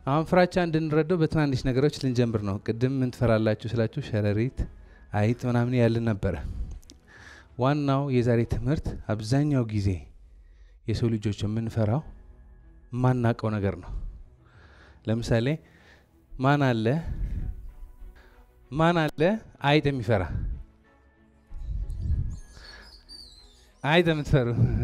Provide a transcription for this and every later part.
አሁን ፍራቻ እንድንረዳው በትናንሽ ነገሮች ልንጀምር ነው። ቅድም ምን ትፈራላችሁ ስላችሁ ሸረሪት፣ አይጥ ምናምን ያልን ነበረ። ዋናው የዛሬ ትምህርት አብዛኛው ጊዜ የሰው ልጆች የምንፈራው ማናቀው ነገር ነው። ለምሳሌ ማን አለ ማን አለ አይጥ የሚፈራ አይጥ የምትፈሩ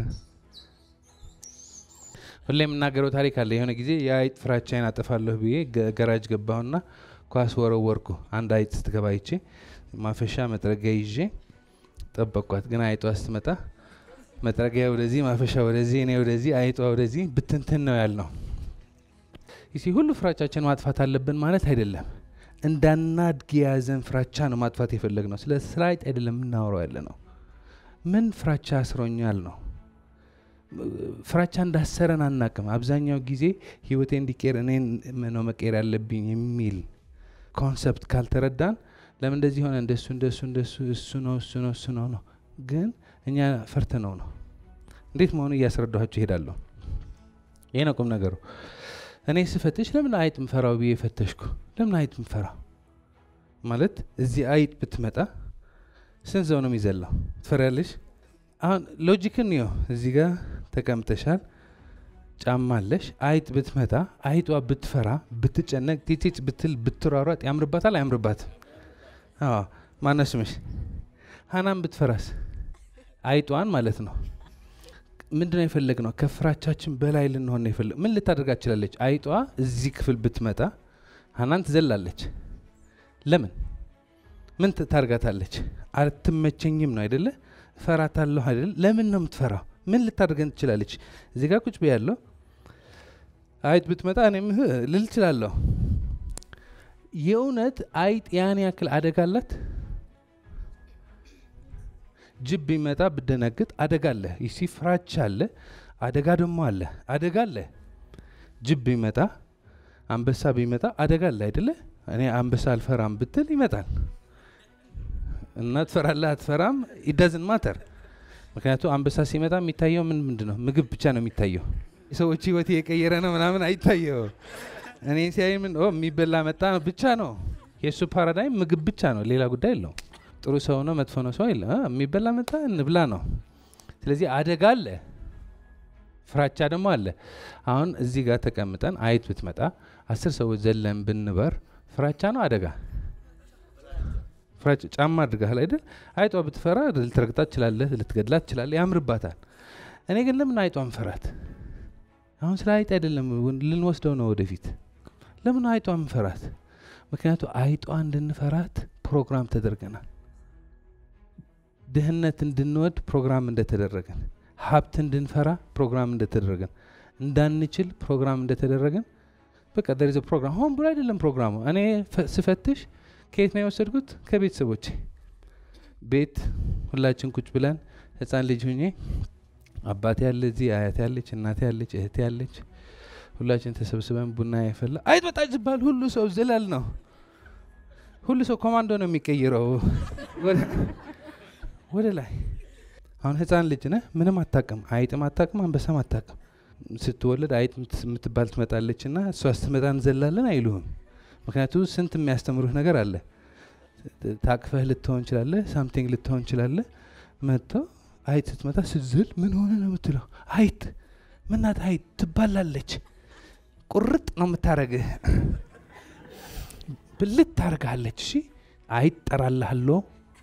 ሁሌ የምናገረው ታሪክ አለ። የሆነ ጊዜ የአይጥ ፍራቻዬን አጠፋለሁ ብዬ ገራጅ ገባሁና ኳስ ወረወርኩ። አንድ አይጥ ስትገባ ይቼ ማፈሻ መጥረጊያ ይዤ ጠበቅኳት። ግን አይጧ ስትመጣ መጥረጊያ ወደዚህ፣ ማፈሻ ወደዚህ፣ እኔ ወደዚህ፣ አይጧ ወደዚህ ብትንትን ነው ያልነው። ይሲ ሁሉ ፍራቻችን ማጥፋት አለብን ማለት አይደለም። እንዳናድግ የያዘን ፍራቻ ነው ማጥፋት የፈለግ ነው። ስለ ስለ አይጥ አይደለም የምናወራው ያለ ነው። ምን ፍራቻ አስሮኛል ነው ፍራቻ እንዳሰረን አናቅም። አብዛኛው ጊዜ ህይወቴ እንዲቀር እኔ ነው መቀየር ያለብኝ የሚል ኮንሰፕት ካልተረዳን ለምን እንደዚህ ሆነ እንደሱ እንደሱ እንደሱ እሱ ነው እሱ ነው እሱ ነው ነው። ግን እኛ ፈርተ ነው ነው እንዴት መሆኑ እያስረዳኋቸው ይሄዳለሁ። ይሄ ነው ቁም ነገሩ። እኔ ስፈትሽ ለምን አይጥ ምፈራው ብዬ ፈተሽኩ። ለምን አይጥ ምፈራው ማለት እዚህ አይጥ ብትመጣ ስንት ሰው ነው የሚዘላው? ትፈሪያለሽ? አሁን ሎጂክን ነው። እዚህ ጋር ተቀምጠሻል፣ ጫማ አለሽ። አይጥ ብትመታ አይጧ ብትፈራ ብትጨነቅ ቲቲት ብትል ብትሯሯጥ ያምርባታል? አያምርባትም? አዎ። ማነው ስምሽ? ሀናን ብትፈራስ አይጧን ማለት ነው። ምንድን ነው የፈለግ ነው? ከፍራቻችን በላይ ልንሆን ነው የፈለግ። ምን ልታደርጋ ትችላለች? አይጧ እዚህ ክፍል ብትመጣ ሀናን ትዘላለች። ለምን? ምን ታርጋታለች? አትመቸኝም ነው አይደለ? እፈራታለሁ አይደል? ለምን ነው የምትፈራው? ምን ልታደርገን ትችላለች? እዚህ ጋር ቁጭ ብያለሁ። አይጥ ብትመጣ እኔም ልል እችላለሁ። የእውነት አይጥ ያን ያክል አደጋ አላት? ጅብ ቢመጣ ብደነግጥ አደጋ አለ። ይሲ ፍራቻ አለ፣ አደጋ ደግሞ አለ። አደጋ አለ። ጅብ ቢመጣ አንበሳ ቢመጣ አደጋ አለ አይደለ? እኔ አንበሳ አልፈራም ብትል ይመጣል እና ትፈራለህ አትፈራም፣ ኢዳዝን ማተር። ምክንያቱም አንበሳ ሲመጣ የሚታየው ምን ምንድን ነው? ምግብ ብቻ ነው የሚታየው። የሰዎች ህይወት የቀየረ ነው ምናምን አይታየው። እኔ ሲያይ ምን የሚበላ መጣ ብቻ ነው የእሱ ፓራዳይም፣ ምግብ ብቻ ነው፣ ሌላ ጉዳይ የለው። ጥሩ ሰው ነው መጥፎ ነው ሰው የለም። የሚበላ መጣ እንብላ ነው። ስለዚህ አደጋ አለ፣ ፍራቻ ደግሞ አለ። አሁን እዚህ ጋር ተቀምጠን አይጥ ብትመጣ አስር ሰዎች ዘለን ብንበር ፍራቻ ነው አደጋ ፍራጭ ጫማ አድርጋል አይደል? አይጧ ብትፈራ ልትረግጣት ትችላለህ፣ ልትገድላት ትችላለህ፣ ያምርባታል። እኔ ግን ለምን አይጧን ፈራት? አሁን ስለ አይጥ አይደለም ልንወስደው ነው ወደፊት። ለምን አይጧን ፈራት? ምክንያቱ አይጧ እንድንፈራት ፕሮግራም ተደርገናል። ድህነት እንድንወድ ፕሮግራም እንደተደረገን፣ ሀብት እንድንፈራ ፕሮግራም እንደተደረገን፣ እንዳንችል ፕሮግራም እንደተደረገን በቃ ደሪዘ ፕሮግራም ሆን ብሎ አይደለም ፕሮግራሙ። እኔ ስፈትሽ ከየት ነው የወሰድኩት? ከቤተሰቦቼ ቤት ሁላችን ቁጭ ብለን ህፃን ልጅ ሁኜ አባቴ ያለ እዚህ፣ አያቴ ያለች፣ እናቴ ያለች፣ እህቴ ያለች፣ ሁላችን ተሰብስበን ቡና የፈላ አይጥ ወጣ ሲባል ሁሉ ሰው ዝላል ነው። ሁሉ ሰው ኮማንዶ ነው የሚቀይረው ወደ ላይ። አሁን ህፃን ልጅ ነህ፣ ምንም አታቅም፣ አይጥም አታቅም፣ አንበሳም አታቅም። ስትወለድ አይጥ የምትባል ትመጣለች እና እሷ ስትመጣ እንዘላለን አይሉህም። ምክንያቱም ስንት የሚያስተምሩህ ነገር አለ። ታቅፈህ ልትሆን እንችላለህ፣ ሳምቲንግ ልትሆን እንችላለህ። መጥተው አይጥ ስትመጣ ስትዝል ምን ሆነ ነው የምትለው? አይጥ ምናት አይጥ ትባላለች፣ ቁርጥ ነው የምታረግህ፣ ብልት ታርግሃለች። እሺ አይጥ ጠራልሃለሁ።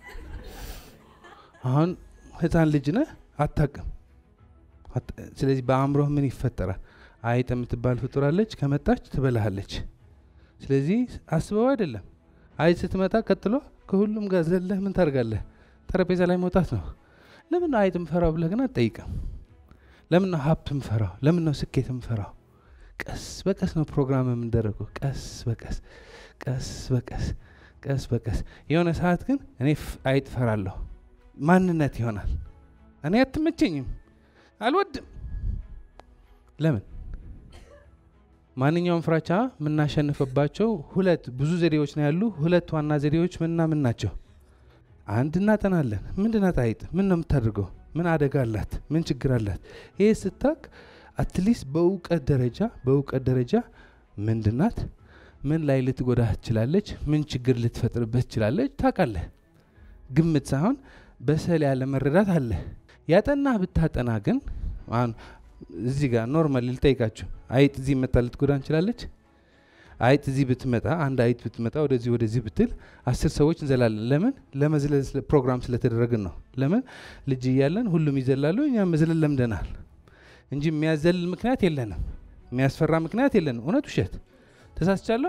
አሁን ህፃን ልጅ ነህ አታቅም። ስለዚህ በአእምሮህ ምን ይፈጠራል? አይጥ የምትባል ፍጡራለች፣ ከመጣች ትበላሃለች። ስለዚህ አስበው አይደለም። አይጥ ስትመጣ ቀጥሎ ከሁሉም ጋር ዘለህ ምን ታደርጋለህ? ጠረጴዛ ላይ መውጣት ነው። ለምን ነው አይጥ ምፈራው ብለህ ግን አትጠይቅም። ለምን ነው ሀብት ምፈራው? ለምን ነው ስኬት ምፈራው? ቀስ በቀስ ነው ፕሮግራም የምንደረገው። ቀስ በቀስ ቀስ በቀስ ቀስ በቀስ የሆነ ሰዓት ግን እኔ አይጥ ፈራለሁ ማንነት ይሆናል። እኔ አትመቸኝም፣ አልወድም። ለምን ማንኛውም ፍራቻ የምናሸንፍባቸው ሁለት ብዙ ዘዴዎች ነው ያሉ። ሁለት ዋና ዘዴዎች ምንና ምን ናቸው? አንድ እናጠናለን። ምንድናት አይጥ? ምን ነው የምታደርገው? ምን አደጋ አላት? ምን ችግር አላት? ይሄ ስታክ አትሊስት በእውቀት ደረጃ በእውቀት ደረጃ ምንድናት? ምን ላይ ልትጎዳህ ትችላለች? ምን ችግር ልትፈጥርበት ትችላለች? ታውቃለህ። ግምት ሳይሆን በሰል ያለ መረዳት አለ። ያጠናህ ብታጠና ግን አሁን እዚህ ጋር ኖርማል ልጠይቃችሁ፣ አይጥ እዚህ መጣ ልትጎዳ እንችላለች? አይጥ እዚህ ብትመጣ አንድ አይጥ ብትመጣ ወደዚህ ወደዚህ ብትል አስር ሰዎች እንዘላለን። ለምን? ለመዝለል ስለ- ፕሮግራም ስለተደረግን ነው። ለምን? ልጅ እያለን ሁሉም ይዘላሉ፣ እኛ መዝለል ለምደናል እንጂ የሚያዘልል ምክንያት የለንም። የሚያስፈራ ምክንያት የለንም። እውነት ውሸት? ተሳስቻለሁ?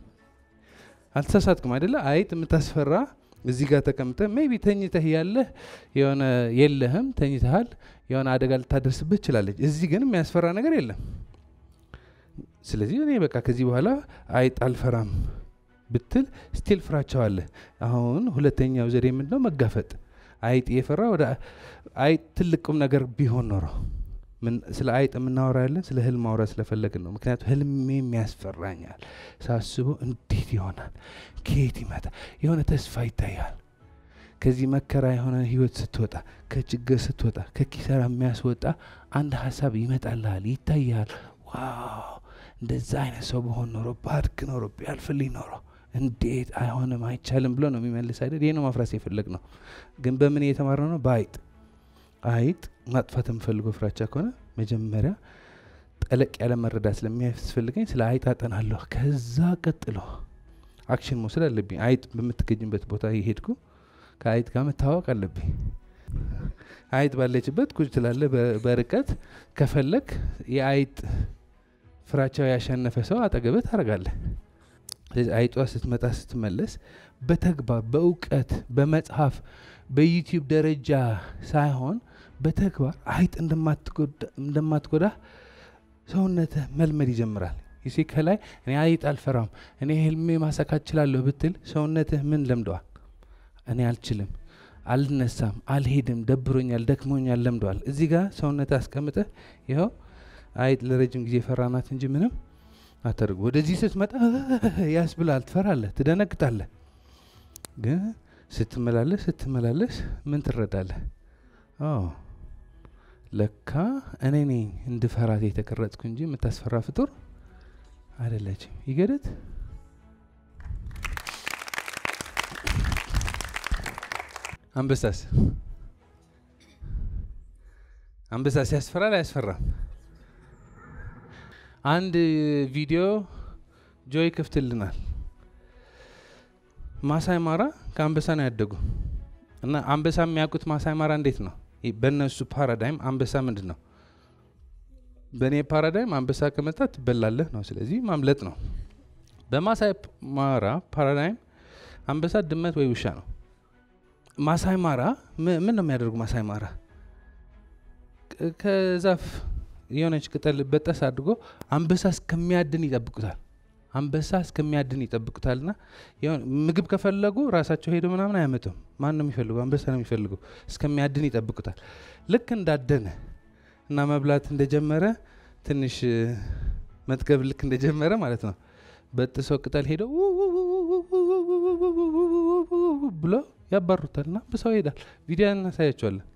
አልተሳሳትኩም አይደለ? አይጥ የምታስፈራ እዚህ ጋር ተቀምጠ ሜቢ ተኝተህ ያለህ የሆነ የለህም ተኝተሃል፣ የሆነ አደጋ ልታደርስብህ ትችላለች። እዚህ ግን የሚያስፈራ ነገር የለም። ስለዚህ እኔ በቃ ከዚህ በኋላ አይጥ አልፈራም ብትል ስቲል ፍራቸዋለህ። አሁን ሁለተኛው ዘዴ ምንድነው? መጋፈጥ። አይጥ እየፈራ ወደ አይጥ ትልቅ ቁም ነገር ቢሆን ኖሮ ምን ስለ አይጥ የምናወራ ያለን ስለ ህልም ማውራት ስለፈለግን ነው። ምክንያቱም ህልሜም ያስፈራኛል። ሳስበው እንዴት ይሆናል? ከየት ይመጣ? የሆነ ተስፋ ይታያል። ከዚህ መከራ የሆነ ህይወት ስትወጣ፣ ከችግር ስትወጣ፣ ከኪሳራ የሚያስወጣ አንድ ሀሳብ ይመጣልሃል፣ ይታያል። ዋው እንደዛ አይነት ሰው በሆን ኖሮ ባድግ ኖሮ ቢያልፍልኝ ኖሮ እንዴት አይሆንም አይቻልም ብሎ ነው የሚመልስ አይደል? ይህ ነው ማፍራስ የፈለግ ነው። ግን በምን እየተማረ ነው? በአይጥ አይጥ ማጥፋት የምፈልገው ፍራቻ ከሆነ መጀመሪያ ጠለቅ ያለ መረዳት ስለሚያስፈልገኝ ስለ አይጥ አጠናለሁ። ከዛ ቀጥሎ አክሽን መውሰድ አለብኝ። አይጥ በምትገኝበት ቦታ የሄድኩ ከአይጥ ጋር መታወቅ አለብኝ። አይጥ ባለችበት ቁጭ ትላለህ በ- በርቀት ከፈለግ የአይጥ ፍራቻው ያሸነፈ ሰው አጠገብህ ታደርጋለህ። ስለዚህ አይጧ ስትመጣ ስትመለስ በተግባር በእውቀት በመጽሐፍ በዩቲዩብ ደረጃ ሳይሆን በተግባር አይጥ እንደማትጎዳ- እንደማትጎዳ ሰውነትህ መልመድ ይጀምራል። ይሲ ከላይ እኔ አይጥ አልፈራም እኔ ህልሜ ማሳካት እችላለሁ ብትል ሰውነትህ ምን ለምደዋል? እኔ አልችልም፣ አልነሳም፣ አልሄድም፣ ደብሮኛል፣ ደክሞኛል ለምደዋል። እዚህ ጋር ሰውነትህ አስቀምጠህ ይኸው አይጥ ለረጅም ጊዜ ፈራናት እንጂ ምንም አታደርጉ። ወደዚህ ስትመጣ ያስብላል፣ ትፈራለህ፣ ትደነግጣለህ። ግን ስትመላለስ ስትመላለስ ምን ትረዳለህ? አዎ ለካ እኔ ነኝ እንድፈራት የተቀረጽኩ እንጂ የምታስፈራ ፍጡር አይደለችም። ይገደት አንበሳስ አንበሳስ ያስፈራል አያስፈራም? አንድ ቪዲዮ ጆይ ክፍትልናል። ማሳይ ማራ ከአንበሳ ነው ያደጉ እና አንበሳ የሚያውቁት ማሳይ ማራ እንዴት ነው? ይ- በእነሱ ፓራዳይም አንበሳ ምንድን ነው? በእኔ ፓራዳይም አንበሳ ከመጣ ትበላለህ ነው። ስለዚህ ማምለጥ ነው። በማሳይ ፕ- ማራ ፓራዳይም አንበሳ ድመት ወይ ውሻ ነው። ማሳይ ማራ ም- ምን ነው የሚያደርጉ? ማሳይ ማራ ቅ- ከዛፍ የሆነች ቅጠል በጠስ አድርጎ አንበሳ እስከሚያድን ይጠብቁታል። አንበሳ እስከሚያድን ይጠብቁታልና የሆነ ምግብ ከፈለጉ ራሳቸው ሄዶ ምናምን አያመጡም። ማን ነው የሚፈልጉ? አንበሳ ነው የሚፈልጉ። እስከሚያድን ይጠብቁታል። ልክ እንዳደነ እና መብላት እንደጀመረ ትንሽ እ፣ መጥገብ ልክ እንደጀመረ ማለት ነው በጥሰው ቅጠል ሄደው ብሎ ያባሩታል እና አንበሳው ይሄዳል። ቪዲዮ እናሳያቸዋለን።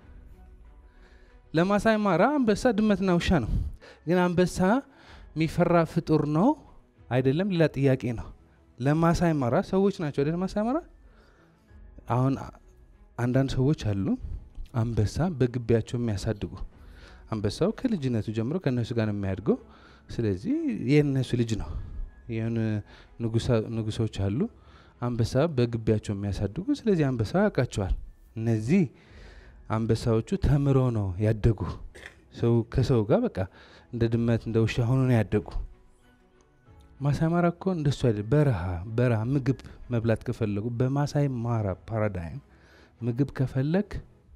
ለማሳይ ማራ አንበሳ ድመትና ውሻ ነው። ግን አንበሳ የሚፈራ ፍጡር ነው አይደለም? ሌላ ጥያቄ ነው። ለማሳይ ማራ ሰዎች ናቸው አይደል? ማሳይ ማራ አሁን አ- አንዳንድ ሰዎች አሉ አንበሳ በግቢያቸው የሚያሳድጉ አንበሳው ከልጅነቱ ጀምሮ ከእነሱ ጋር ነው የሚያድገው። ስለዚህ የእነሱ ልጅ ነው። የሆኑ ንጉሳ- ንጉሶች አሉ አንበሳ በግቢያቸው የሚያሳድጉ። ስለዚህ አንበሳ ያውቃቸዋል። እነዚህ አንበሳዎቹ ተምሮ ነው ያደጉ። ሰው ከሰው ጋር በቃ እንደ ድመት እንደ ውሻ ሆኖ ነው ያደጉ። ማሳይ ማራ እኮ እንደሱ አይደል። በረሃ በረሃ ምግብ መብላት ከፈለጉ በማሳይ ማራ ፓራዳይም ምግብ ከፈለግ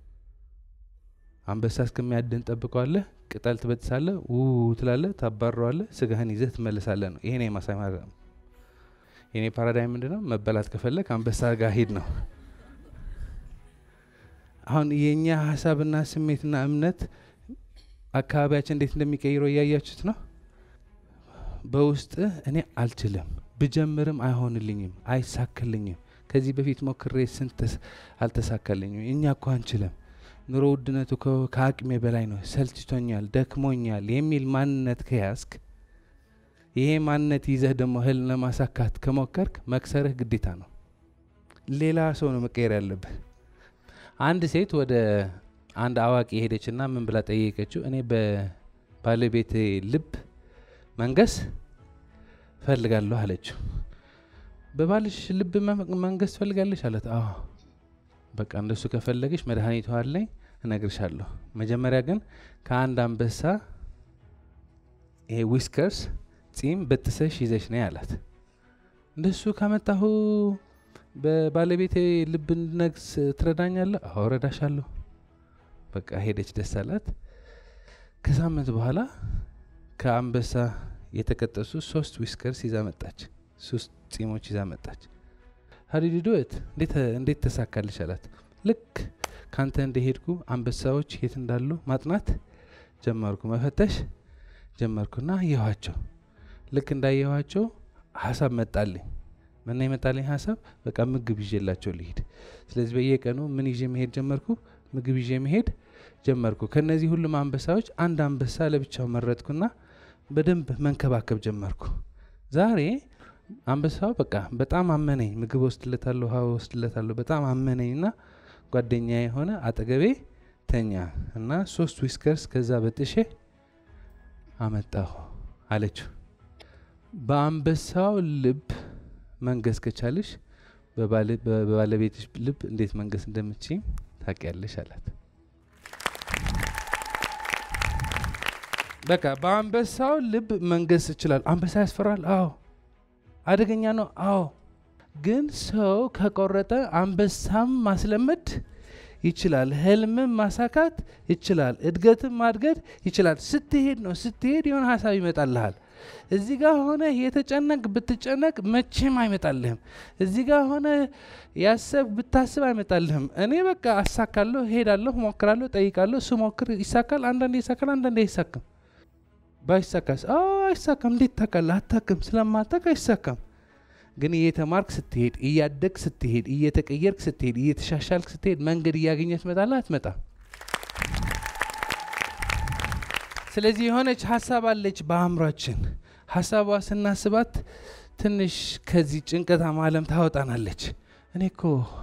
አንበሳ እስከሚያድን ጠብቀዋለህ። ቅጠል ትበጥሳለህ፣ ው ትላለህ፣ ታባረዋለህ፣ ስጋህን ይዘህ ትመለሳለህ ነው። ይሄ ነው የማሳይ ማራ የኔ ፓራዳይም ምንድን ነው? መበላት ከፈለግ አንበሳ ጋር ሂድ ነው። አሁን የእኛ ሀሳብና ስሜትና እምነት አካባቢያችን እንዴት እንደሚቀይረው እያያችሁት ነው። በውስጥ እኔ አልችልም፣ ብጀምርም አይሆንልኝም፣ አይሳካልኝም፣ ከዚህ በፊት ሞክሬ ስንት አልተሳካልኝም፣ እኛ እኮ አንችልም፣ ኑሮ ውድነቱ ከ- ከአቅሜ በላይ ነው፣ ሰልችቶኛል፣ ደክሞኛል የሚል ማንነት ከያዝክ ይሄ ማንነት ይዘህ ደግሞ ህልም ለማሳካት ከሞከርክ መክሰርህ ግዴታ ነው። ሌላ ሰው ነው መቀየር ያለብህ። አንድ ሴት ወደ አንድ አዋቂ ሄደችና ምን ብላ ጠየቀችው? እኔ በባለቤቴ ልብ መንገስ ፈልጋለሁ አለችው። በባልሽ ልብ መንገስ ትፈልጋለች አለት። አዎ በቃ እንደሱ ከፈለገች መድኃኒቱ አለኝ እነግርሻለሁ። መጀመሪያ ግን ከአንድ አንበሳ ይሄ ዊስከርስ ጺም በጥሰሽ ይዘሽ ነይ አላት። እንደሱ ካመጣሁ በባለቤቴ ልብ እንድነግስ ትረዳኛለህ? አዎ እረዳሻለሁ። በቃ ሄደች፣ ደስ አላት። ከሳምንት በኋላ ከአንበሳ የተቀጠሱ ሶስት ዊስከርስ ይዛ መጣች። ሶስት ጺሞች ይዛ መጣች። ሀዲዲዶት እንዴት ተሳካልሽ አላት። ልክ ካንተ እንደሄድኩ አንበሳዎች የት እንዳሉ ማጥናት ጀመርኩ፣ መፈተሽ ጀመርኩና አየኋቸው። ልክ እንዳየኋቸው ሀሳብ መጣልኝ። ምን ይመጣልኝ ሀሳብ? በቃ ምግብ ይዤላቸው ልሂድ። ስለዚህ በየቀኑ ምን ይዤ መሄድ ጀመርኩ? ምግብ ይዤ መሄድ ጀመርኩ። ከነዚህ ሁሉም አንበሳዎች አንድ አንበሳ ለብቻው መረጥኩና በደንብ መንከባከብ ጀመርኩ። ዛሬ አንበሳው በቃ በጣም አመነኝ። ምግብ ወስድለታለሁ፣ ውሃ ወስድለታለሁ። በጣም አመነኝ እና ጓደኛ የሆነ አጠገቤ ተኛ እና ሶስት ዊስከርስ ከዛ በጥሼ አመጣሁ አለችው። በአንበሳው ልብ መንገስ ከቻልሽ በባለቤትሽ ልብ እንዴት መንገስ እንደምትችይም ታውቂያለሽ አላት። በቃ በአንበሳው ልብ መንገስ ይችላል። አንበሳ ያስፈራል? አዎ። አደገኛ ነው? አዎ። ግን ሰው ከቆረጠ አንበሳም ማስለመድ ይችላል። ህልምም ማሳካት ይችላል። እድገትም ማድገድ ይችላል። ስትሄድ ነው ስትሄድ የሆነ ሀሳብ ይመጣልሃል። እዚህ ጋር ሆነ የተጨነቅ ብትጨነቅ መቼም አይመጣልህም። እዚህ ጋር ሆነ ያሰብ ብታስብ አይመጣልህም። እኔ በቃ አሳካለሁ፣ ሄዳለሁ፣ ሞክራለሁ፣ ጠይቃለሁ። ስሞክር ይሳካል፣ አንዳንዴ ይሳካል፣ አንዳንዴ አይሳካም። ባይሳካስ? አዎ አይሳካም። እንዴት ታውቃለህ? አታውቅም። ስለማታውቅ አይሳካም። ግን እየተማርክ ስትሄድ፣ እያደግ ስትሄድ፣ እየተቀየርክ ስትሄድ፣ እየተሻሻልክ ስትሄድ መንገድ እያገኘ ትመጣለህ። አትመጣም? ስለዚህ የሆነች ሀሳብ አለች በአእምሯችን። ሀሳቧ ስናስባት ትንሽ ከዚህ ጭንቀታማ ዓለም ታወጣናለች። እኔ እኮ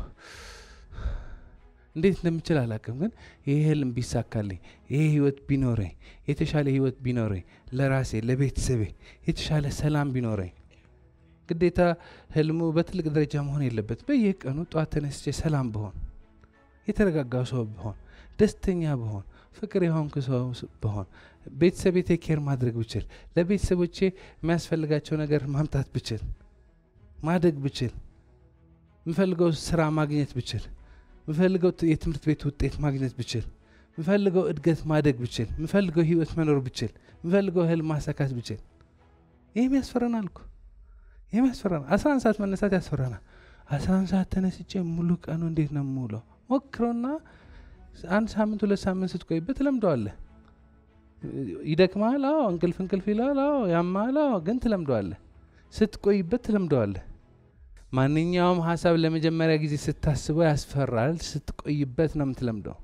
እንዴት እንደምችል አላውቅም፣ ግን ይህ ህልም ቢሳካልኝ፣ ይሄ ህይወት ቢኖረኝ፣ የተሻለ ህይወት ቢኖረኝ፣ ለራሴ ለቤተሰቤ የተሻለ ሰላም ቢኖረኝ። ግዴታ ህልሙ በትልቅ ደረጃ መሆን የለበት። በየቀኑ ጠዋት ተነስቼ ሰላም ብሆን፣ የተረጋጋው ሰው ብሆን፣ ደስተኛ ብሆን፣ ፍቅር የሆንኩ ሰው ብሆን፣ ቤተሰቤ ቴኬር ማድረግ ብችል፣ ለቤተሰቦቼ የሚያስፈልጋቸው ነገር ማምጣት ብችል፣ ማደግ ብችል፣ የምፈልገው ስራ ማግኘት ብችል ምፈልገው የትምህርት ቤት ውጤት ማግኘት ብችል፣ ምፈልገው እድገት ማደግ ብችል፣ ምፈልገው ህይወት መኖር ብችል፣ ምፈልገው ህልም ማሳካት ብችል፣ ይህም ያስፈራናል እኮ ይህም ያስፈራናል። አስራ አንድ ሰዓት መነሳት ያስፈራናል። አስራ አንድ ሰዓት ተነስቼ ሙሉ ቀኑ እንዴት ነው የምውለው? ሞክረውና አንድ ሳምንት ሁለት ሳምንት ስትቆይበት ትለምደዋለህ። ይደክማል። አዎ እንቅልፍ እንቅልፍ ይላል። አዎ ያማል። አዎ ግን ትለምደዋለህ። ስትቆይበት ትለምደዋለህ። ማንኛውም ሀሳብ ለመጀመሪያ ጊዜ ስታስበው ያስፈራል። ስትቆይበት ነው የምትለምደው።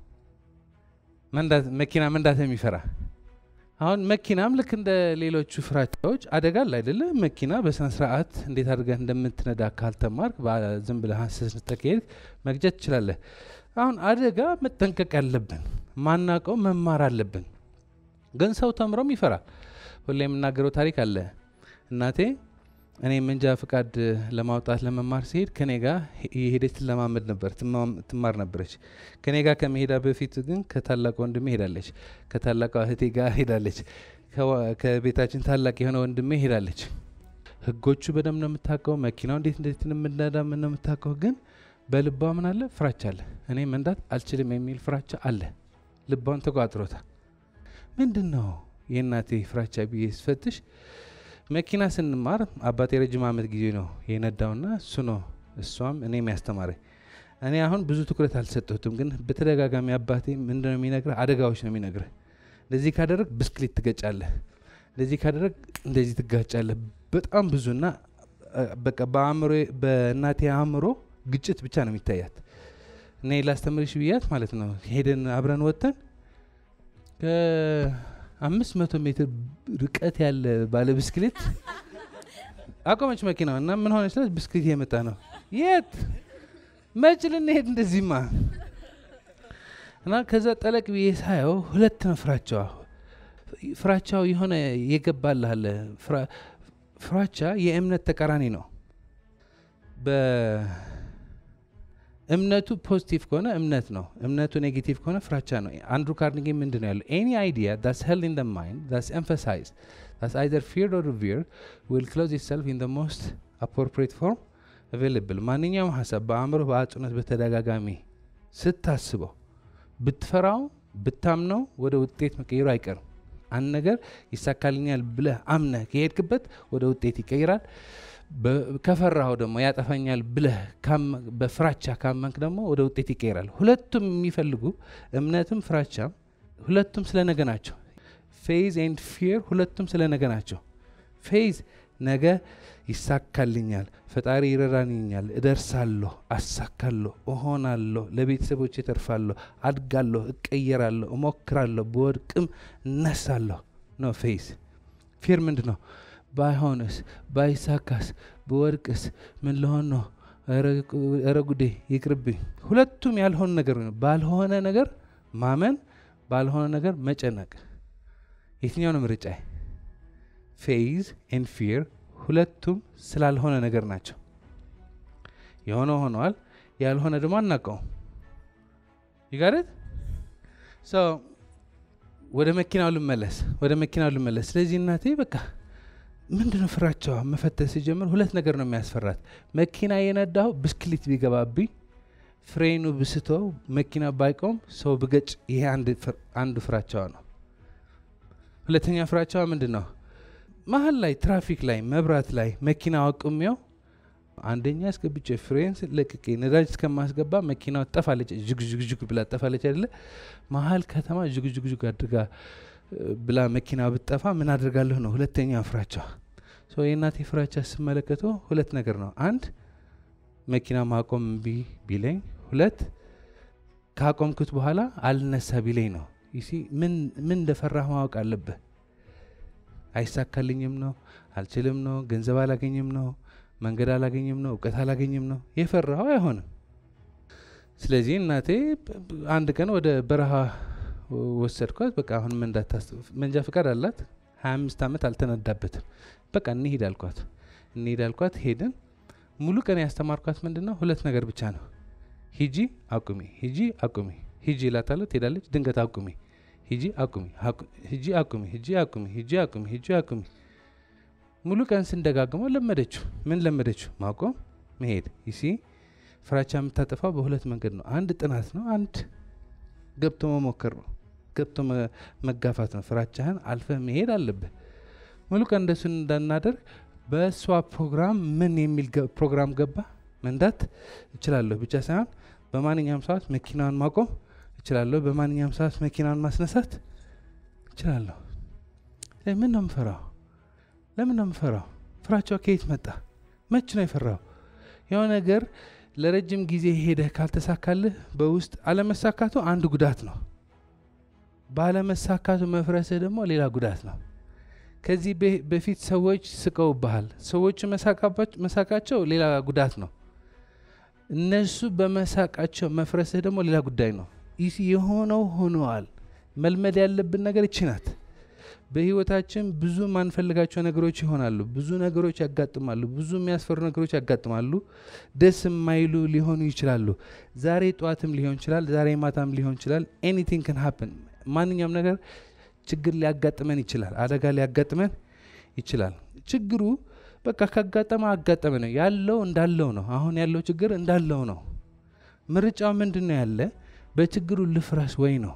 መኪና መንዳት የሚፈራ አሁን መኪናም ልክ እንደ ሌሎቹ ፍራቻዎች አደጋ አለ አይደለ? መኪና በስነ ስርዓት እንዴት አድርገህ እንደምትነዳ ካልተማርክ ዝም ብለህ ስትሄድ መግጨት ትችላለህ። አሁን አደጋ መጠንቀቅ ያለብን ማናቀው መማር አለብን። ግን ሰው ተምሮም ይፈራል። ሁሌ የምናገረው ታሪክ አለ። እናቴ እኔ መንጃ ፍቃድ ለማውጣት ለመማር ሲሄድ ከኔ ጋር የሄደች ትለማመድ ነበር፣ ትማር ነበረች። ከኔ ጋር ከመሄዳ በፊት ግን ከታላቅ ወንድሜ ሄዳለች፣ ከታላቋ እህቴ ጋር ሄዳለች፣ ከቤታችን ታላቅ የሆነ ወንድሜ ሄዳለች። ህጎቹ በደንብ ነው የምታውቀው፣ መኪናው እንዴት እንዴት እንደምንነዳ ምን ነው የምታውቀው። ግን በልቧ ምን አለ? ፍራቻ አለ። እኔ መንዳት አልችልም የሚል ፍራቻ አለ። ልቧን ተቋጥሮታል። ምንድን ነው የእናቴ ፍራቻ ብዬ ስፈትሽ መኪና ስንማር አባቴ ረጅም ዓመት ጊዜ ነው የነዳውና እሱ ነው እሷም እኔም ያስተማረኝ። እኔ አሁን ብዙ ትኩረት አልሰጠሁትም፣ ግን በተደጋጋሚ አባቴ ምንድን ነው የሚነግረህ? አደጋዎች ነው የሚነግረህ። እንደዚህ ካደረግ ብስክሌት ትገጫለህ፣ እንደዚህ ካደረግ እንደዚህ ትጋጫለህ። በጣም ብዙና በቃ በአእምሮ በእናቴ አእምሮ ግጭት ብቻ ነው የሚታያት። እኔ ላስተምርሽ ብያት ማለት ነው ሄደን አብረን ወጥተን አምስት መቶ ሜትር ርቀት ያለ ባለ ብስክሌት አቆመች መኪናው እና ምን ሆነች? ስላት ብስክሌት የመጣ ነው። የት መች ልንሄድ እንደዚህማ እና ከዛ ጠለቅ ብዬ ሳየው ሁለት ነው ፍራቻዋ። ፍራቻው የሆነ የገባልህ አለ። ፍራ- ፍራቻ የእምነት ተቃራኒ ነው። በእምነቱ ፖዚቲቭ ከሆነ እምነት ነው። እምነቱ ኔጌቲቭ ከሆነ ፍራቻ ነው። አንድሩ ካርኒጌ ምንድን ነው ያለው? ኤኒ አይዲያ ዳስ ሄልድ ኢን ደ ማይንድ ዳስ ኤምፋሳይዝ ዳስ አይዘር ፊርድ ኦር ሪቪርድ ዊል ክሎዝ ኢትሰልፍ ኢን ደ ሞስት አፕሮፕሪየት ፎርም አቬይላብል። ማንኛውም ሀሳብ በአእምሮ በአጽንኦት በተደጋጋሚ ስታስበው ብትፈራው ብታምነው ወደ ውጤት መቀየሩ አይቀርም። አንድ ነገር ይሳካልኛል ብለህ አምነህ ከሄድክበት ወደ ውጤት ይቀይራል። በ- ከፈራኸው ደግሞ ያጠፋኛል ብለህ ካመ- በፍራቻ ካመንክ ደግሞ ወደ ውጤት ይቀይራል። ሁለቱም የሚፈልጉ እምነትም ፍራቻም ሁለቱም ስለ ነገ ናቸው። ፌዝ ኤንድ ፊር ሁለቱም ስለ ነገ ናቸው። ፌዝ ነገ ይሳካልኛል፣ ፈጣሪ ይረዳኛል፣ እደርሳለሁ፣ አሳካለሁ፣ እሆናለሁ፣ ለቤተሰቦች እተርፋለሁ፣ አድጋለሁ፣ እቀየራለሁ፣ እሞክራለሁ፣ በወድቅም እነሳለሁ ነው ፌዝ። ፊር ምንድን ነው? ባይሆንስ፣ ባይሳካስ፣ በወድቅስ ምን ልሆን ነው? ኧረ ጉዴ ይቅርብኝ። ሁለቱም ያልሆነ ነገር ነው። ባልሆነ ነገር ማመን፣ ባልሆነ ነገር መጨነቅ። የትኛው ነው ምርጫዬ? ፌዝ ኤንድ ፊር ሁለቱም ስላልሆነ ነገር ናቸው። የሆነ ሆነዋል፣ ያልሆነ ደግሞ አናውቀውም። ይጋረት ወደ መኪናው ልመለስ፣ ወደ መኪናው ልመለስ። ስለዚህ እናቴ በቃ ምንድነው ፍራቸዋ መፈተሽ ሲጀምር ሁለት ነገር ነው የሚያስፈራት። መኪና የነዳው ብስክሌት ቢገባብኝ፣ ፍሬኑ ብስተው፣ መኪና ባይቆም፣ ሰው ብገጭ፣ ይሄ አንዱ ፍራቸዋ ነው። ሁለተኛ ፍራቸዋ ምንድን ነው? መሀል ላይ ትራፊክ ላይ መብራት ላይ መኪና አቁሜው አንደኛ አስገብቼ ፍሬን ለቅቄ ነዳጅ እስከማስገባ መኪናው ጠፋለች፣ ዥግዥግዥግ ብላ ጠፋለች አይደለ? መሀል ከተማ ዥግዥግዥግ አድርጋ ብላ መኪና ብጠፋ ምን አድርጋለሁ ነው ሁለተኛ ፍራቻ። የእናቴ ፍራቻ ስመለከተው ሁለት ነገር ነው። አንድ መኪና ማቆም እምቢ ቢለኝ፣ ሁለት ካቆምኩት በኋላ አልነሳ ቢለኝ ነው። ይሲ ምን ምን እንደፈራህ ማወቅ አለብህ። አይሳካልኝም ነው፣ አልችልም ነው፣ ገንዘብ አላገኝም ነው፣ መንገድ አላገኝም ነው፣ እውቀት አላገኝም ነው። የፈራኸው አይሆንም። ስለዚህ እናቴ አንድ ቀን ወደ በረሃ ወሰድኳት። በቃ አሁን መንጃ ፍቃድ አላት። ሀያ አምስት ዓመት አልተነዳበትም። በቃ እንሂድ አልኳት። እንሂድ አልኳት። ሄድን። ሙሉ ቀን ያስተማርኳት ምንድን ነው? ሁለት ነገር ብቻ ነው። ሂጂ አቁሚ፣ ሂጂ አቁሚ፣ ሂጂ እላታለሁ። ትሄዳለች። ድንገት አቁሚ፣ ሂጂ አቁሚ፣ ሂጂ አቁሚ፣ ሂጂ አቁሚ፣ ሂጂ አቁሚ፣ ሂጂ አቁሚ። ሙሉ ቀን ስንደጋግመው ለመደችው። ምን ለመደችው? ማቆም፣ መሄድ። ይሲ ፍራቻ የምታጠፋው በሁለት መንገድ ነው። አንድ ጥናት ነው። አንድ ገብቶ መሞከር ነው። ገብቶ መጋፋት ነው። ፍራቻህን አልፈህ መሄድ አለብህ። ሙሉ ቀን እንደሱ እንዳናደርግ በእሷ ፕሮግራም ምን የሚል ፕሮግራም ገባ? መንዳት እችላለሁ ብቻ ሳይሆን በማንኛውም ሰዓት መኪናውን ማቆም እችላለሁ። በማንኛውም ሰዓት መኪናውን ማስነሳት እችላለሁ። ምን ነው የምፈራው? ለምን ነው የምፈራው? ፍራቻው ከየት መጣ? መች ነው የፈራው? የሆነ ነገር ለረጅም ጊዜ ሄደህ ካልተሳካልህ በውስጥ አለመሳካቱ አንድ ጉዳት ነው። ባለመሳካቱ መፍረስህ ደግሞ ሌላ ጉዳት ነው። ከዚህ በፊት ሰዎች ስቀውብሃል። ሰዎቹ መሳቃቸው ሌላ ጉዳት ነው። እነሱ በመሳቃቸው መፍረስህ ደግሞ ሌላ ጉዳይ ነው። ይህ የሆነው ሆነዋል። መልመድ ያለብን ነገር ይቺ ናት። በህይወታችን ብዙ ማንፈልጋቸው ነገሮች ይሆናሉ። ብዙ ነገሮች ያጋጥማሉ። ብዙ የሚያስፈሩ ነገሮች ያጋጥማሉ። ደስ የማይሉ ሊሆኑ ይችላሉ። ዛሬ ጠዋትም ሊሆን ይችላል። ዛሬ ማታም ሊሆን ይችላል። ኤኒቲንግ ክን ሀፕን ማንኛውም ነገር ችግር ሊያጋጥመን ይችላል። አደጋ ሊያጋጥመን ይችላል። ችግሩ በቃ ካጋጠመ አጋጠመ ነው ያለው እንዳለው ነው። አሁን ያለው ችግር እንዳለው ነው። ምርጫው ምንድን ነው? ያለ በችግሩ ልፍረስ ወይ ነው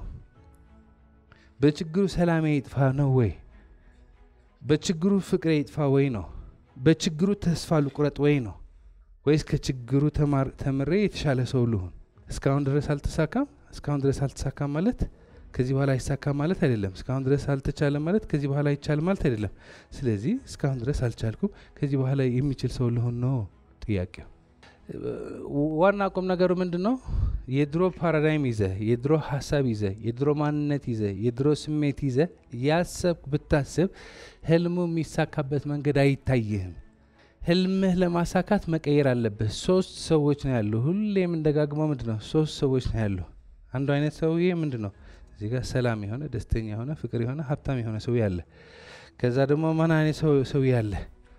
በችግሩ ሰላሜ ይጥፋ ነው ወይ? በችግሩ ፍቅሬ ይጥፋ ወይ ነው? በችግሩ ተስፋ ልቁረጥ ወይ ነው? ወይስ ከችግሩ ተምሬ የተሻለ ሰው ልሁን? እስካሁን ድረስ አልተሳካም። እስካሁን ድረስ አልተሳካም ማለት ከዚህ በኋላ አይሳካም ማለት አይደለም። እስካሁን ድረስ አልተቻለም ማለት ከዚህ በኋላ አይቻልም ማለት አይደለም። ስለዚህ እስካሁን ድረስ አልቻልኩም፣ ከዚህ በኋላ የሚችል ሰው ልሆን ነው ጥያቄው። ዋና ቁም ነገሩ ምንድን ነው? የድሮ ፓራዳይም ይዘ የድሮ ሀሳብ ይዘ የድሮ ማንነት ይዘ የድሮ ስሜት ይዘ ያሰብ ብታስብ ህልሙ የሚሳካበት መንገድ አይታይህም። ህልምህ ለማሳካት መቀየር አለብህ። ሶስት ሰዎች ነው ያሉ። ሁሌም እንደጋግመው ምንድን ነው ሶስት ሰዎች ነው ያሉ። አንዱ አይነት ሰውዬ ምንድን ነው እዚህ ጋር ሰላም የሆነ ደስተኛ የሆነ ፍቅር የሆነ ሀብታም የሆነ ሰውዬ አለ። ከዛ ደግሞ ማን አይነት ሰውዬ አለ?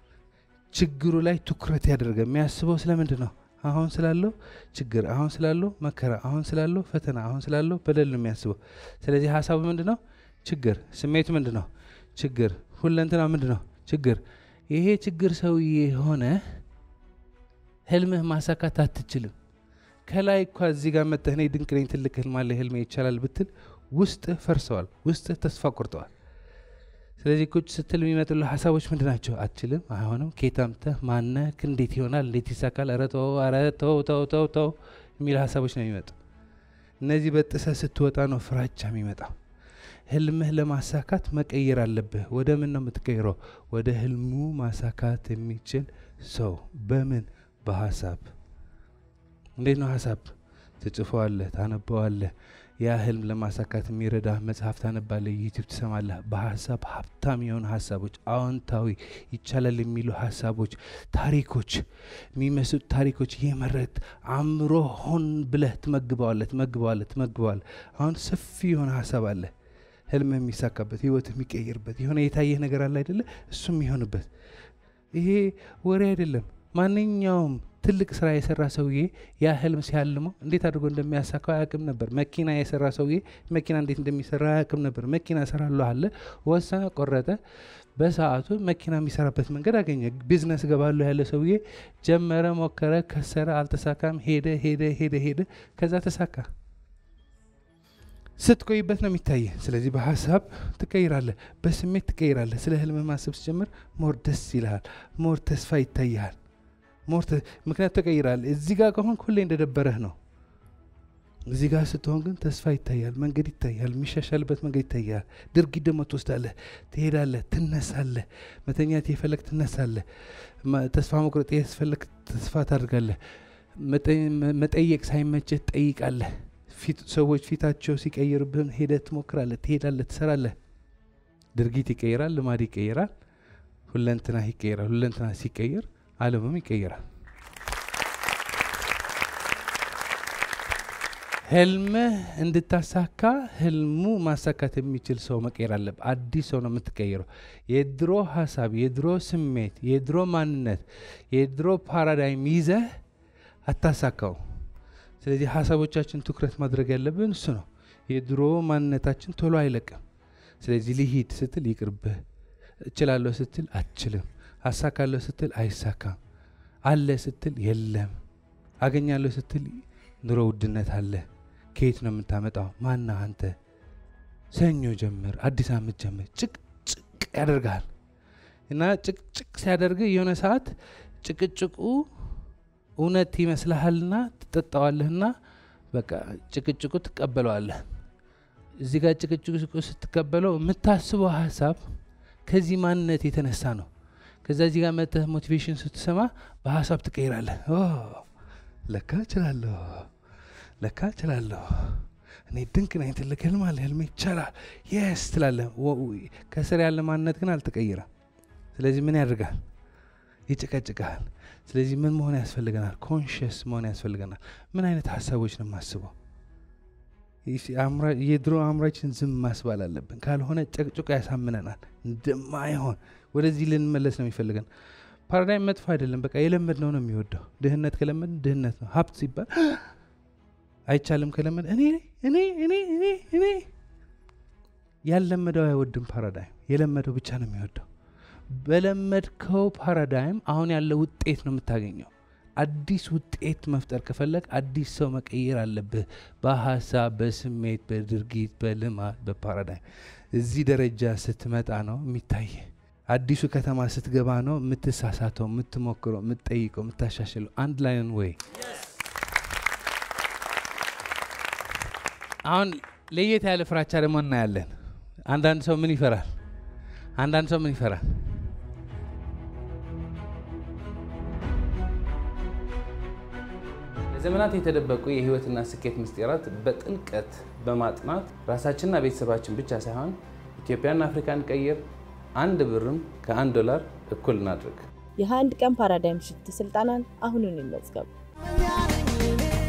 ችግሩ ላይ ትኩረት ያደርገ የሚያስበው ስለምንድን ነው? አሁን ስላለው ችግር፣ አሁን ስላለው መከራ፣ አሁን ስላለው ፈተና፣ አሁን ስላለው በደል ነው የሚያስበው። ስለዚህ ሀሳቡ ምንድን ነው? ችግር። ስሜቱ ምንድን ነው? ችግር። ሁለንትና ምንድን ነው? ችግር። ይሄ ችግር ሰውዬ የሆነ ህልምህ ማሳካት አትችልም። ከላይ እኳ እዚህ ጋር መጠህ እኔ ድንቅ ነኝ ትልቅ ህልም አለ ህልሜ ይቻላል ብትል ውስጥህ ፈርሰዋል፣ ውስጥህ ተስፋ ቆርጠዋል። ስለዚህ ቁጭ ስትል የሚመጡልህ ሀሳቦች ምንድን ናቸው? አትችልም፣ አይሆንም፣ ኬታምተህ ማነህ፣ እንዴት ይሆናል፣ እንዴት ይሳካል፣ ኧረ ተው፣ ኧረ ተው ተው ተው ተው የሚል ሀሳቦች ነው የሚመጡ። እነዚህ በጥሰህ ስትወጣ ነው ፍራቻ የሚመጣው። ህልምህ ለማሳካት መቀየር አለብህ። ወደ ምን ነው የምትቀይረው? ወደ ህልሙ ማሳካት የሚችል ሰው። በምን? በሀሳብ። እንዴት ነው ሀሳብ? ትጽፈዋለህ፣ ታነበዋለህ። ያ ህልም ለማሳካት የሚረዳ መጽሐፍ ታነባለህ፣ ዩቲዩብ ትሰማለህ። በሀሳብ ሀብታም የሆኑ ሀሳቦች፣ አዎንታዊ ይቻላል የሚሉ ሀሳቦች፣ ታሪኮች፣ የሚመስጡ ታሪኮች እየመረጥ አእምሮ ሆን ብለህ ትመግበዋለህ፣ ትመግበዋለህ፣ ትመግበዋለህ። አሁን ሰፊ የሆነ ሀሳብ አለ ህልም የሚሳካበት ህይወት የሚቀይርበት የሆነ የታየህ ነገር አለ አይደለ? እሱ የሚሆንበት ይሄ ወሬ አይደለም። ማንኛውም ትልቅ ስራ የሰራ ሰውዬ ያ ህልም ሲያልመው እንዴት አድርጎ እንደሚያሳካው አያውቅም ነበር። መኪና የሰራ ሰውዬ መኪና እንዴት እንደሚሰራ አያውቅም ነበር። መኪና እሰራለሁ አለ፣ ወሰነ፣ ቆረጠ። በሰዓቱ መኪና የሚሰራበት መንገድ አገኘ። ቢዝነስ ገባለሁ ያለ ሰውዬ ጀመረ፣ ሞከረ፣ ከሰረ፣ አልተሳካም። ሄደ ሄደ ሄደ ሄደ፣ ከዛ ተሳካ። ስትቆይበት ነው የሚታየ። ስለዚህ በሀሳብ ትቀይራለህ፣ በስሜት ትቀይራለህ። ስለ ህልም ማሰብ ሲጀምር ሞር ደስ ይልሃል፣ ሞር ተስፋ ይታይሃል፣ ሞር ምክንያት ተቀይራል። እዚህ ጋር ከሆን ሁሌ እንደደበረህ ነው። እዚህ ጋር ስትሆን ግን ተስፋ ይታያል፣ መንገድ ይታያል፣ የሚሻሻልበት መንገድ ይታያል። ድርጊት ደግሞ ትወስዳለህ፣ ትሄዳለህ፣ ትነሳለህ። መተኛት የፈለግ ትነሳለህ። ተስፋ መቁረጥ የፈለግ ተስፋ ታደርጋለህ። መጠየቅ ሳይመችህ ትጠይቃለህ። ሰዎች ፊታቸው ሲቀይርብህም ሄደህ ትሞክራለህ፣ ትሄዳለህ፣ ትሰራለህ። ድርጊት ይቀይራል፣ ልማድ ይቀይራል፣ ሁለንትና ይቀይራል። ሁለንትና ሲቀይር ዓለምም ይቀይራል። ህልምህ እንድታሳካ ህልሙ ማሳካት የሚችል ሰው መቀየር አለብህ። አዲስ ሰው ነው የምትቀይረው። የድሮ ሀሳብ፣ የድሮ ስሜት፣ የድሮ ማንነት፣ የድሮ ፓራዳይም ይዘህ አታሳካው። ስለዚህ ሀሳቦቻችን ትኩረት ማድረግ ያለብን እሱ ነው። የድሮ ማንነታችን ቶሎ አይለቅም። ስለዚህ ልሂድ ስትል ይቅርብህ፣ እችላለሁ ስትል አትችልም፣ አሳካለሁ ስትል አይሳካም፣ አለ ስትል የለም፣ አገኛለሁ ስትል ኑሮ ውድነት አለ። ከየት ነው የምታመጣው? ማና አንተ? ሰኞ ጀምር፣ አዲስ ዓመት ጀምር። ጭቅጭቅ ያደርግሃል እና ጭቅጭቅ ሲያደርግ የሆነ ሰዓት ጭቅጭቁ እውነት ይመስልሃልና ትጠጣዋለህና በቃ ጭቅጭቁ ትቀበለዋለህ። እዚህ ጋር ጭቅጭቁ ስትቀበለው የምታስበው ሀሳብ ከዚህ ማንነት የተነሳ ነው። ከዛ እዚህ ጋር መጥተህ ሞቲቬሽን ስትሰማ በሀሳብ ትቀይራለህ። ለካ እችላለሁ፣ ለካ እችላለሁ፣ እኔ ድንቅ ነኝ፣ ትልቅ ህልም አለ፣ ህልሜ ይቻላል፣ የስ ትላለህ። ከስር ያለ ማንነት ግን አልተቀየረም። ስለዚህ ምን ያደርጋል? ይጭቀጭቃል። ስለዚህ ምን መሆን ያስፈልገናል? ኮንሽስ መሆን ያስፈልገናል። ምን አይነት ሀሳቦች ነው የማስበው? የድሮ አእምሯችን ዝም ማስባል አለብን። ካልሆነ ጨቅጭቆ ያሳምነናል። እንደማይሆን ወደዚህ ልንመለስ ነው የሚፈልገን። ፓራዳይም መጥፎ አይደለም። በቃ የለመድ ነው ነው የሚወደው። ድህነት ከለመድ ድህነት ነው። ሀብት ሲባል አይቻልም ከለመድ እኔ እኔ እኔ እኔ እኔ ያልለመደው አይወድም። ፓራዳይም የለመደው ብቻ ነው የሚወደው። በለመድከው ፓራዳይም አሁን ያለ ውጤት ነው የምታገኘው። አዲስ ውጤት መፍጠር ከፈለግ አዲስ ሰው መቀየር አለብህ። በሀሳብ፣ በስሜት፣ በድርጊት፣ በልማድ፣ በፓራዳይም እዚህ ደረጃ ስትመጣ ነው የሚታይ። አዲሱ ከተማ ስትገባ ነው የምትሳሳተው፣ የምትሞክረው፣ የምትጠይቀው፣ የምታሻሽለው። አንድ ላይን ወይ አሁን ለየት ያለ ፍራቻ ደግሞ እናያለን። አንዳንድ ሰው ምን ይፈራል? አንዳንድ ሰው ምን ይፈራል? ለዘመናት የተደበቁ የህይወትና ስኬት ምስጢራት በጥልቀት በማጥናት ራሳችንና ቤተሰባችን ብቻ ሳይሆን ኢትዮጵያና አፍሪካን ቀይር። አንድ ብርም ከአንድ ዶላር እኩል እናድርግ። የ21 ቀን ፓራዳይም ሽፍት ስልጠናን አሁኑን ይመዝገቡ።